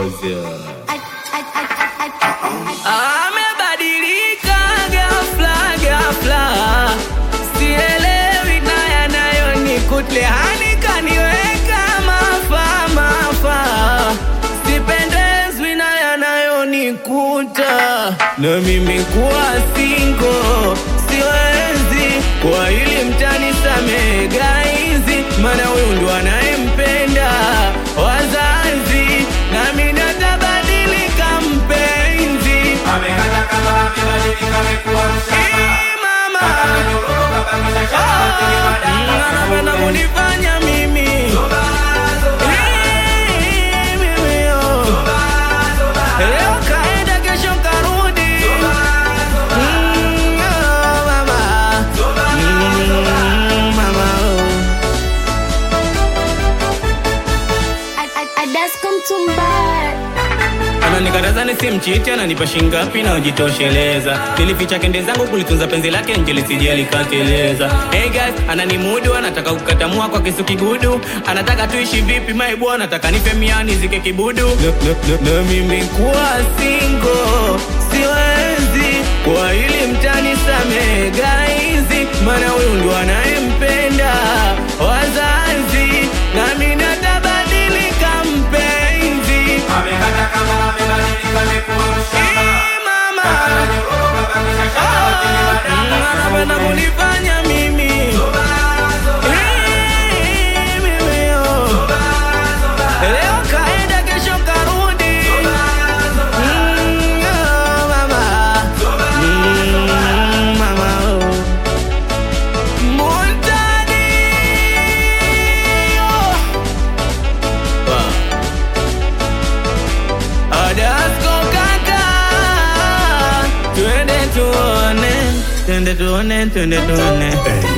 Gozi. Amebadilika ghafla ghafla, sielewi na yanayonikuta hani kaniweka mafa mafa, sipendezwi na yanayonikuta, na mimi kuwa singo siwezi, kwa hili mtanisamehe gaizi, maana huyu ndo anayempenda wazazi, nami natabadilika mpenzi Amekata kama amebadilika amekuwa mshamba. Ee, mama Akanyoroka kabisa shamba kwenye madanga. anapenda kunifanya mimi Ee, mimi, oh. leo kaenda kesho karudi Mm, oh, mama. Mm, mama, oh. Adasko Mtumba ananikataza nisimchiti, ananipa shingapi na ujitosheleza. Nilificha kende zangu kulitunza penzi lake nje lisije likateleza. Hey guys, ananimudu, anataka kukatamua kwa kisu kigudu, anataka tuishi vipi my boy, anataka nife miani zike kibudu. Na, na, na, na mimi kuwa single siwezi, kwa hili mtanisamehe guys, maana huyu ndo anayempenda wazazi, nami natabadilika mpenzi. Amekata kama amebadilika amekuwa mshamba. Ee, mama Akanyoroka kabisa shamba kwenye madanga. anapenda kunifanya mimi Ee, mimi, oh. leo kaenda kesho karudi Mm, oh, mama. Mm, mama, oh. Montani, oh. Adasko kaka, twende tuone, twende tuone, twende tuone.